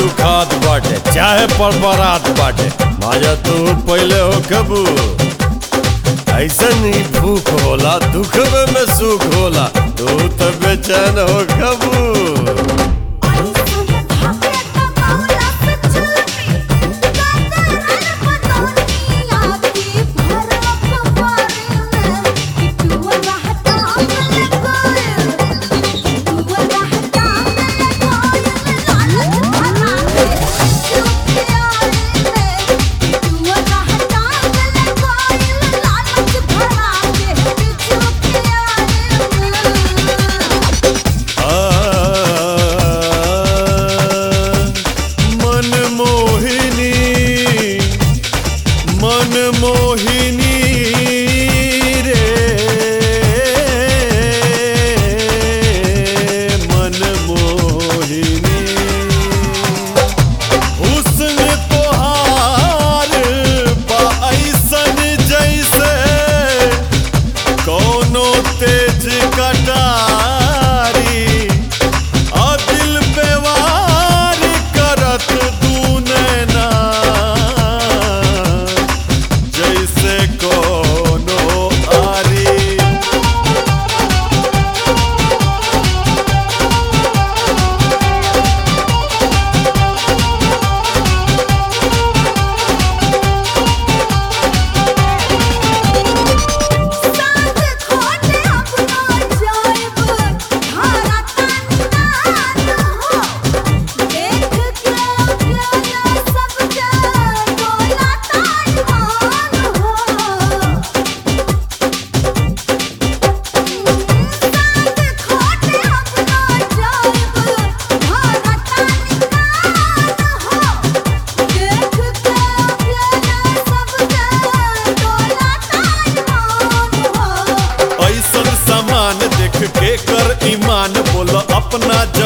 दुखात बाटे चाहे परबरात बाटे माजा तू पहले हो कबू ऐसन ही भूख होला दुखवे में सुख होला तू तो बेचैन हो कबू मन मोहिनी मन मोहिनी रे मन मोहिनी हुस्न तोहार बा ऐसन जैसे कोनो तेज कटारी आ दिल पे वार करत दू नैना जैसे कोनो आरी ऐसन सामान देख के कर ईमान बोलो अपना